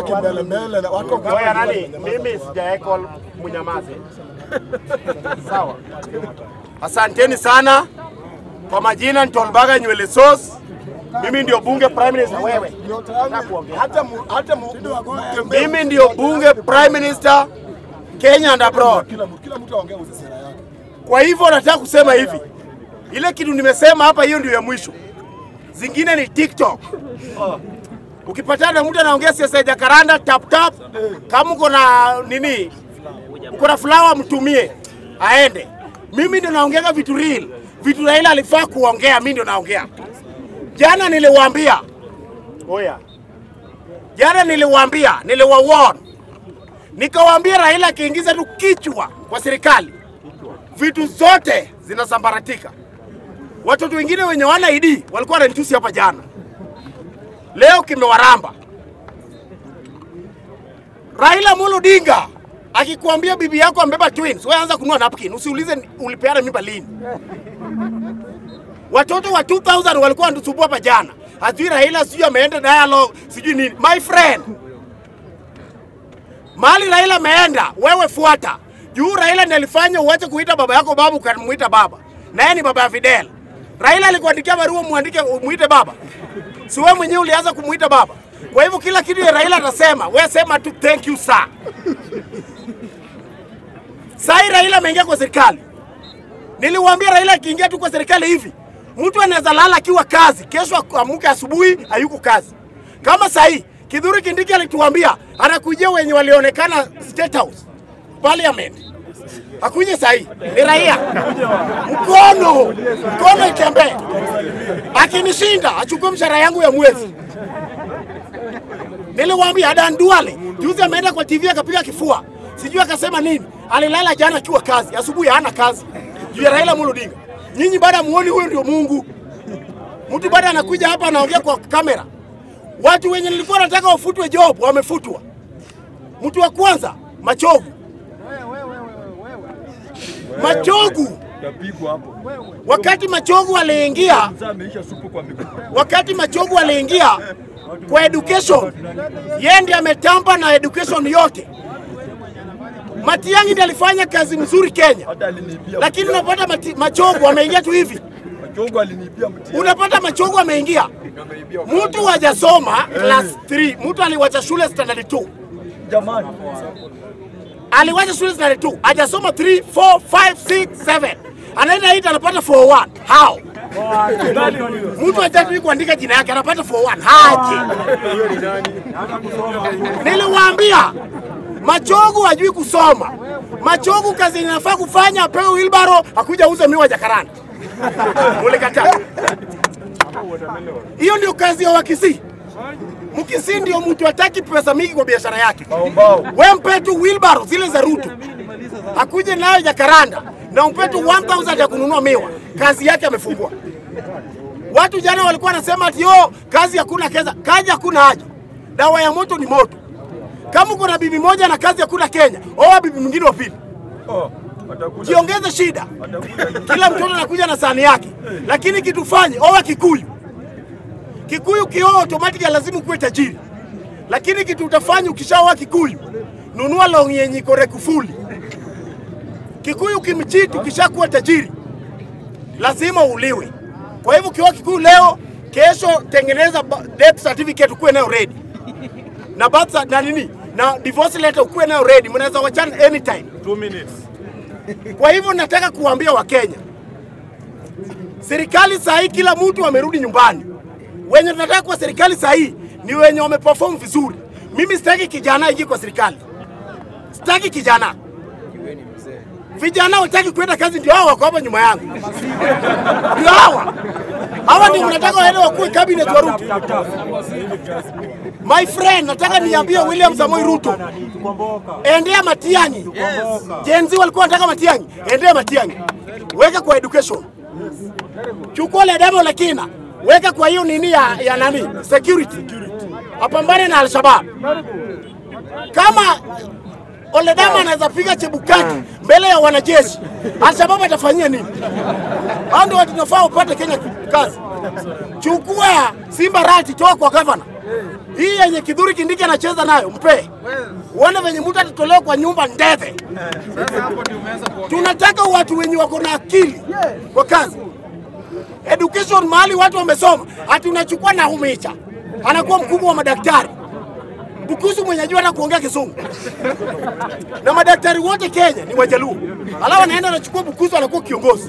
kimbele mbele na watu wako Oya nani, mimi sijaeko munyamaze. Sawa. Asanteni sana kwa majina, Ntolbaga nywele sauce. Mimi ndio bunge prime minister. Wewe hata mu- hata mu- mimi ndio bunge prime minister Kenya and abroad. kila mtu kila mtu aongee uzi sera yake. Kwa hivyo nataka kusema hivi, ile kitu nimesema hapa, hiyo ndio ya mwisho. Zingine ni TikTok. Ukipatana na mtu anaongea siasa ya Jakaranda tap tap, kama uko na nini, uko na flower, mtumie aende. Mimi ndio naongeaga vitu real, vitu Raila alifaa kuongea, mimi ndio naongea. Jana niliwaambia, oya, jana niliwaambia, niliwawarn, nikawaambia Raila akiingiza tu kichwa kwa serikali vitu zote zinasambaratika. Watoto wengine wenye wana ID walikuwa wananitusi hapa jana, leo kimewaramba. Raila Amolo Odinga akikuambia bibi yako ambeba twins, wewe anza kununua napkin, usiulize ulipeana mimba lini. Watoto wa 2000 walikuwa wanatusumbua hapa jana, hajui Raila sijui ameenda dialogue sijui nini. My friend, Mahali Raila ameenda, wewe fuata. Juu Raila ndiye alifanya uache kuita baba yako babu ukamuita baba. Na yeye ni baba ya Fidel. Raila alikuandikia barua muandike umuite baba. Si wewe mwenyewe ulianza kumuita baba. Kwa hivyo kila kitu ya Raila atasema, wewe sema tu thank you sir. Sai Raila ameingia kwa serikali. Niliwaambia Raila akiingia tu kwa serikali hivi, mtu anaweza lala akiwa kazi, kesho amuke asubuhi hayuko kazi. Kama sahi Kidhuri Kindiki alituambia anakujia wenye walionekana State House, Parliament. Hakuje sahi, ni raia. Mkono, mkono itembee. Akinishinda achukue mshahara yangu ya mwezi. Niliwaambia Adan Duale juzi ameenda kwa TV akapiga kifua, sijui akasema nini. Alilala jana akiwa kazi, asubuhi hana kazi juu ya Raila Amolo Odinga. Nyinyi bado muoni huyo ndio Mungu. Mtu bado anakuja hapa anaongea kwa kamera. Watu wenye nilikuwa nataka wafutwe job wamefutwa. Mtu wa kwanza Machogu, Machogu Tapigwa hapo. wakati Machogu aliingia, Mzee ameisha supu kwa miguu. wakati Machogu aliingia kwa education, yeye ndiye ametamba na education yote. Matiang'i ndiye alifanya kazi mzuri Kenya, Hata aliniibia. lakini unapata mati, Machogu ameingia tu hivi, Machogo aliniibia mtihani. unapata Machogu ameingia, Ameibia. mtu hajasoma class 3, mtu aliwacha shule standard 2 Jamani. aliwacha shule standard 2 hajasoma 3 4 5 6 7 anaenda 8 anapata 41 how mtu hajatui kuandika jina yake anapata 41 haje niliwaambia machogu hajui kusoma machogu kazi inafaa kufanya apewe wilbaro akuja uze miwa jakaranda mulikataa hiyo ndio kazi ya wakisii mkisii ndio mtu hataki pesa mingi kwa biashara yake Bao. we mpe tu wheelbarrow zile za Ruto akuje nayo Jakaranda na umpe tu 1000 ya kununua miwa, kazi yake amefungua. Watu jana walikuwa wanasema ati yo kazi hakuna keza, kazi hakuna haja, dawa ya moto ni moto. Kama uko na bibi moja na kazi hakuna Kenya, oa bibi mwingine wa pili, Oh. Atakuja. jiongeze shida. Atakuja. Kila mtoto anakuja na sahani yake, lakini kitu fanye, oa Kikuyu. Kikuyu kioa automatically lazima ukuwe tajiri, lakini kitu utafanya ukishaoa Kikuyu, nunua long yenye iko rekufuli. Kikuyu kimchiti, ukishakuwa tajiri lazima uliwe. Kwa hivyo ukioa Kikuyu leo, kesho tengeneza ba- death certificate ukuwe nayo ready na birth cert- na nini na divorce letter ukuwe nayo ready, mnaweza wachana anytime. Two minutes. Kwa hivyo nataka kuambia Wakenya, serikali saa hii kila mtu amerudi nyumbani. Wenye tunataka kwa serikali saa hii ni wenye wameperform vizuri. Mimi sitaki kijana ingie kwa serikali, sitaki kijana. Vijana wataki kwenda kazi, ndio hao wako hapa nyuma yangu, ndio hawa hawa ndio mnataka waende wakuwe cabinet wa Ruto. My friend, nataka niambie William Samoei Ruto, endea Matiang'i. Gen Z walikuwa wanataka Matiang'i, endea Matiang'i, weka kwa education, chukua Ledamo Lekina, weka kwa hiyo nini ya, ya nani security, apambane na Alshabab. Kama Oledama anaweza piga Chebukati mbele ya wanajeshi, Alshabab atafanyia nini? Hao ndio watu tunafaa upate Kenya kazi. Chukua Simba Rati, toa kwa gavana hii yenye Kidhuri Kindiki anacheza nayo, mpe uone venye mtu atatolewa kwa nyumba ndeve. Tunataka watu wenye wako na akili kwa kazi education mahali watu wamesoma, ati unachukua na umicha anakuwa mkubwa wa madaktari Bukusu mwenye ajua hata kuongea Kizungu na madaktari wote Kenya ni Wajaluo, alafu anaenda anachukua Bukusu anakuwa kiongozi.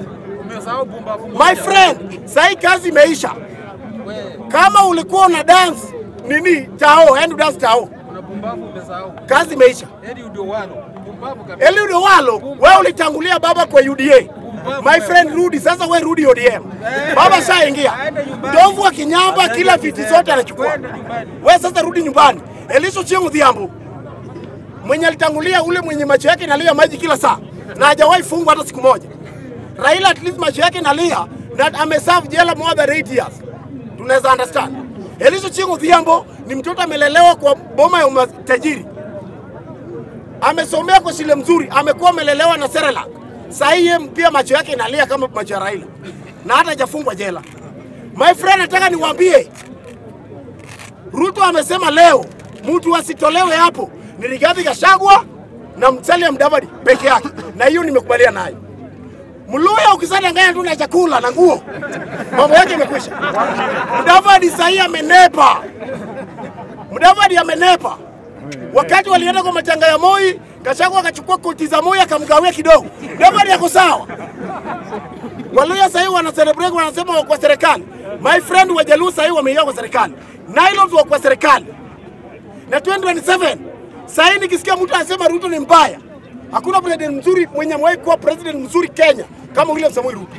My friend, sahii kazi imeisha. Kama ulikuwa una dance nini tao, end dance tao, kazi imeisha. Eliud Owalo, wewe ulitangulia baba kwa UDA. My friend rudi sasa, we rudi ODM. Baba shaingia ndovu wa kinyamba, kila viti zote anachukua. We sasa rudi nyumbani. Elisho Chieng Odhiambo mwenye alitangulia, ule mwenye macho yake inalia maji kila saa na hajawahi fungwa hata siku moja. Raila at least macho yake inalia na ameserve jela more than 8 years. Tunaweza understand. Elisho Chieng Odhiambo ni mtoto amelelewa kwa boma ya matajiri amesomea kwa shule mzuri, amekuwa amelelewa na Serelak. Saa hii yeye pia macho yake inalia kama macho ya Raila na hata hajafungwa jela. My friend, nataka niwaambie, Ruto amesema leo mtu asitolewe hapo ni Rigathi Gachagua na Musalia Mudavadi peke yake, na hiyo nimekubaliana nayo. Mluya ukisadanganya tu na chakula na nguo, mambo yake imekwisha. Mudavadi saa hii amenepa, Mudavadi amenepa. Wakati walienda kwa matanga ya Moi, Gachagua akachukua koti za Moi akamgawia kidogo. Mudavadi yako sawa. Waluya sahii wana celebrate wanasema wako kwa serikali. My friend Wajaluo sahii wameingia kwa serikali. Nilots wako kwa serikali. Na 2027 sahii nikisikia mtu anasema Ruto ni mbaya, hakuna president mzuri mwenye amewahi kuwa president mzuri Kenya kama William Samoei Ruto.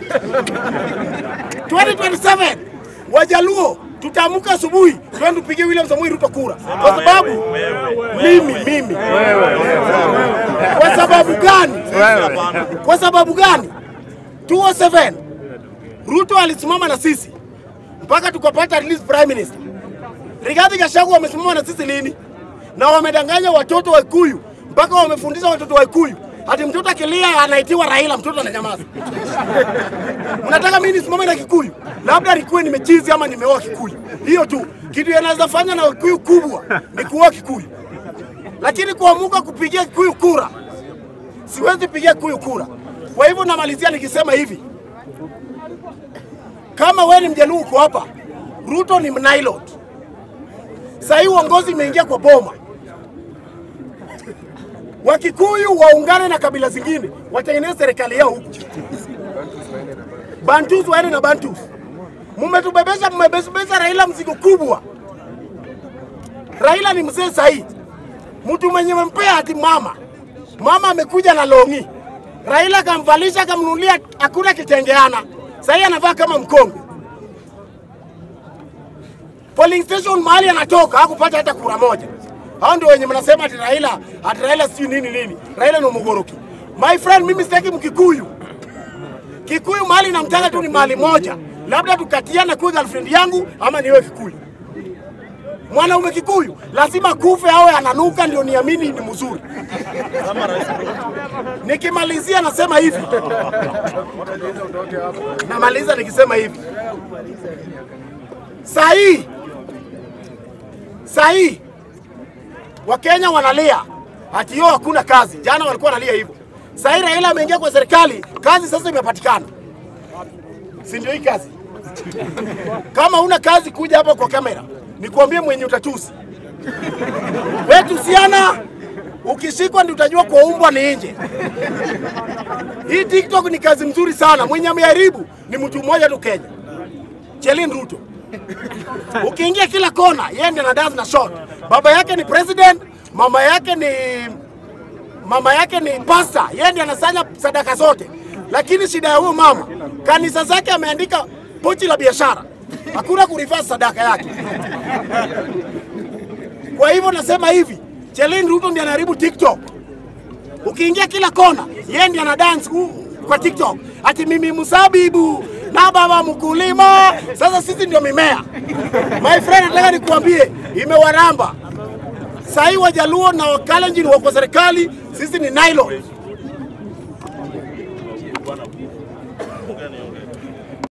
2027 Wajaluo tutaamka asubuhi twende tupigie William Samoei Ruto kura, kwa sababu mimi mimi, kwa sababu gani? Kwa sababu gani? 207 Ruto alisimama na sisi mpaka tukapata at least prime minister. Rigathi Gachagua wamesimama na sisi lini? Na wamedanganya watoto wa Kikuyu mpaka wamefundisha watoto wa Kikuyu ati mtoto akilia anaitiwa Raila, mtoto ananyamaza. Mnataka mimi nisimame na Kikuyu? Labda nikuwe nimechizi ama nimeoa Kikuyu, hiyo tu. Kitu yanaweza fanya na Kikuyu kubwa ni kuoa Kikuyu, lakini kuamuka kupigia Kikuyu kura, siwezi pigia Kikuyu kura. Kwa hivyo namalizia nikisema hivi, kama wewe ni Mjaluo uko hapa, Ruto ni mnailot. Sasa hii uongozi imeingia kwa boma. Wakikuyu waungane na kabila zingine watengeneze serikali yao huku. Bantus waende na Bantus. Mmetubebesha, mmebebesha Raila mzigo kubwa. Raila ni mzee sahi, mtu mwenye mpea ati mama mama amekuja na longi, Raila akamvalisha akamnunulia, hakuna kitengeana. Sahi anavaa kama mkongwe. Polling station mahali anatoka hakupata hata kura moja. Hao ndio wenye mnasema ati Raila, ati Raila sijui nini nini. Raila ni mgoroki. My friend, mimi sitaki Mkikuyu. Kikuyu mahali namtaka tu ni mahali moja, labda tukatiana kuwa girlfriend yangu ama niwe Kikuyu. Mwanaume Kikuyu lazima kufe awe ananuka ndio niamini ni mzuri. Nikimalizia nasema hivi, namaliza nikisema hivi, saa hii saa hii Wakenya wanalia ati hiyo hakuna kazi. Jana walikuwa wanalia hivyo. Sasa hii Raila ameingia kwa serikali, kazi sasa imepatikana, si ndio? Hii kazi kama una kazi, kuja hapa kwa kamera nikuambie mwenye utatusi wewe, tusiana. Ukishikwa ndio utajua kwa umbwa ni nje. Hii TikTok ni kazi mzuri sana, mwenye ameharibu ni mtu mmoja tu Kenya, Chelin Ruto. Ukiingia kila kona, yeye ndiye anadance na shot. Baba yake ni president, mama yake ni mama yake ni pasta, yeye ndiye anasanya sadaka zote. Lakini shida ya huyo mama, kanisa zake ameandika pochi la biashara, hakuna kurivaa sadaka yake. Kwa hivyo nasema hivi, Chelin Ruto ndiye anaharibu TikTok. Ukiingia kila kona, yeye ndiye anadance ku- kwa TikTok, ati mimi msabibu na baba mkulima. Sasa sisi ndio mimea. My friend, nataka nikuambie, imewaramba. Sahii Wajaluo na Wakalenjin wako serikali, sisi ni nylon.